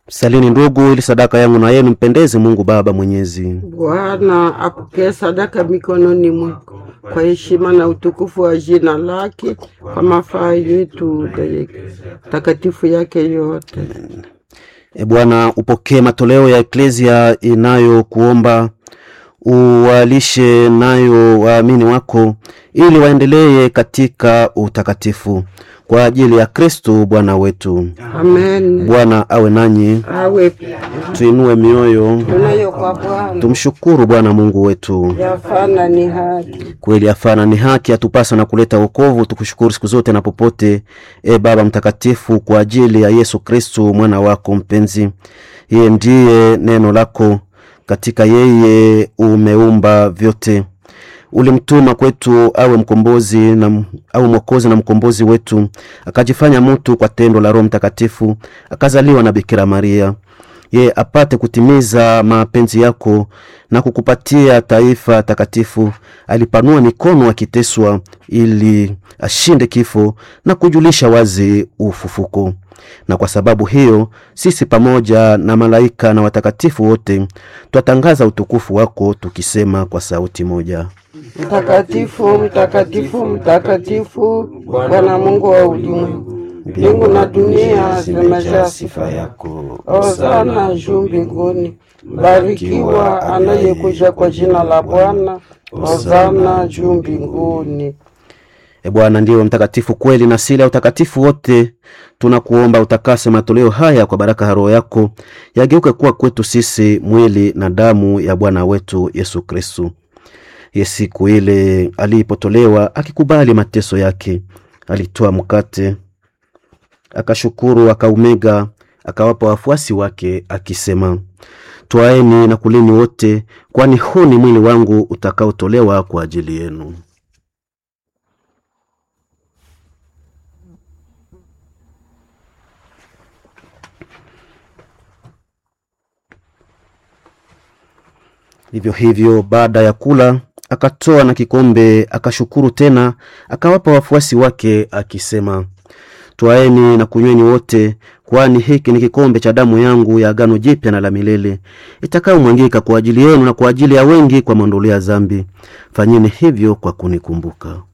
Salini ndugu, ili sadaka yangu na yenu mpendeze Mungu Baba Mwenyezi. Bwana apokee sadaka mikononi mwako kwa heshima na utukufu wa jina lake, kwa mafaa yetu takatifu yake yote. E Bwana, upokee matoleo ya eklezia inayokuomba uwalishe nayo waamini wako ili waendelee katika utakatifu kwa ajili ya Kristo Bwana wetu. Amen. Bwana awe nanyi, Awe tuinue mioyo, tunayo kwa Bwana tumshukuru Bwana Mungu wetu. yafana ni haki. Kweli afana ni haki, atupasa na kuleta wokovu. Tukushukuru siku zote na popote, e Baba Mtakatifu, kwa ajili ya Yesu Kristu mwana wako mpenzi. Yeye ndiye neno lako, katika yeye umeumba vyote. Ulimtuma kwetu awe mkombozi na au mwokozi na mkombozi wetu, akajifanya mtu kwa tendo la Roho Mtakatifu, akazaliwa na Bikira Maria ye apate kutimiza mapenzi yako na kukupatia taifa takatifu. Alipanua mikono akiteswa, ili ashinde kifo na kujulisha wazi ufufuko. Na kwa sababu hiyo sisi pamoja na malaika na watakatifu wote twatangaza utukufu wako tukisema kwa sauti moja: Mtakatifu, mtakatifu, mtakatifu, Bwana Mungu wa ulimwengu, mbingu na dunia zimejaa sifa yako. Hosana juu mbinguni, barikiwa anayekuja kwa jina la Bwana. Hosana juu mbinguni. E Bwana ndiwe mtakatifu kweli, na sila ya utakatifu wote tunakuomba utakase matoleo haya kwa baraka ya Roho yako, yageuke kuwa kwetu sisi mwili na damu ya Bwana wetu Yesu Kristu. Ye siku ile alipotolewa akikubali mateso yake, alitoa mkate, akashukuru, akaumega, akawapa wafuasi wake akisema, twaeni na kulini wote, kwani huu ni mwili wangu utakaotolewa kwa ajili yenu. Vivyo hivyo baada ya kula akatoa na kikombe, akashukuru tena, akawapa wafuasi wake akisema, twaeni na kunyweni wote, kwani hiki ni kikombe cha damu yangu ya agano jipya na la milele, itakayomwangika kwa ajili yenu na kwa ajili ya wengi kwa maondoleo ya dhambi. Fanyeni hivyo kwa kunikumbuka.